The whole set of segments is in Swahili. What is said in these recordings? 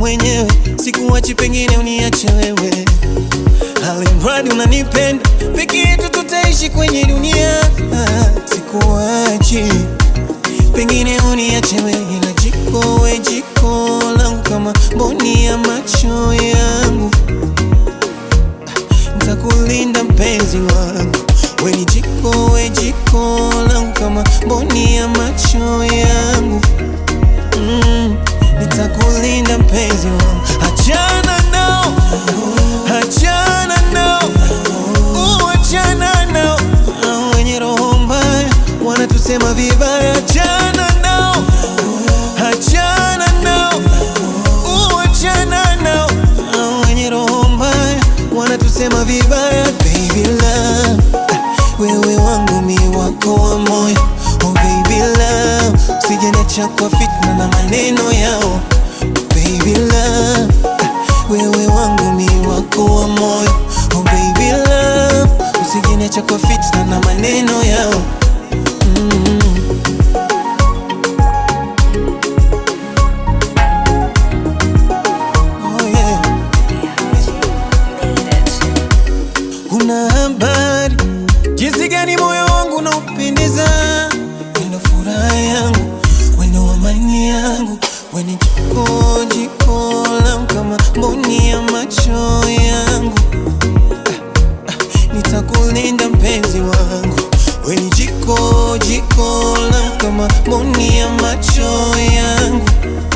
mwenyewe, sikuachi, pengine uniache wewe, alimradi unanipenda, peke yetu tutaishi kwenye dunia. Ah, Sikuachi, pengine uniache wewe, ila jiko we jiko langu kama mboni ya macho yangu nitakulinda mpenzi wangu, we ni jiko, we jiko langu kama mboni ya macho yangu mm, nitakulinda mpenzi wangu, achana nao, achana nao, uachana nao, Hao wenye roho mbaya wanatusema vibaya, achana nao, achana nao, uachana nao, Hao wenye roho mbaya wanatusema vibaya. Baby love, wewe wangu mi wako wa moyo, oh baby love, usijeniacha kwa fitna na maneno yao. Baby love, wewe wangu mi wako wa moyo, oh baby love, usijeniacha kwa fitna na maneno yao. Mm. Oh yeah. Una habari jinsi gani moyo wangu unaupendeza, wendo furaha yangu, wendo amani yangu, weni jiko jiko langu kama mboni ya macho yangu. Ah, ah, Nitakulinda mpenzi wangu, weni jiko jiko langu kama mboni ya macho yangu.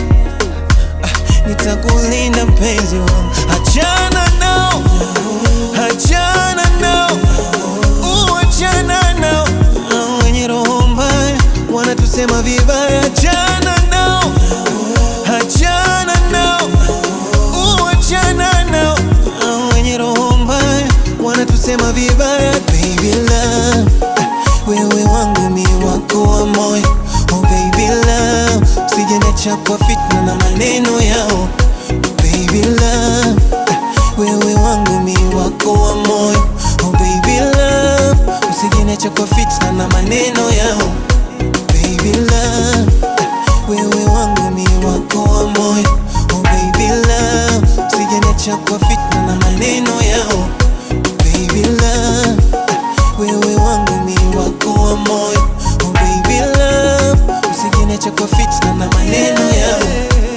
Nitakulinda mpenzi wangu, achana nao, achana nao, uachana nao, Hao wenye roho mbaya wanatusema vibaya, achana nao, achana nao, uachana nao, Hao wenye roho mbaya wanatusema vibaya. Baby love, wewe wangu mi wako wa moyo, oh baby love, usijeniacha kwa fitna na maneno yao. Baby love, wewe wangu mi wako wa moyo, oh baby love, usijeniacha kwa fitna na maneno yao. Baby love, wewe wangu mi wako wa moyo, oh baby love, usijeniacha kwa fitna na maneno yao. Baby love, wewe wangu mi wako wa moyo, oh baby love, usijeniacha kwa fitna na maneno yao.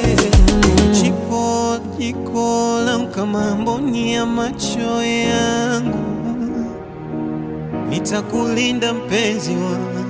Jiko jiko langu kama mboni ya macho yangu, nitakulinda mpenzi wangu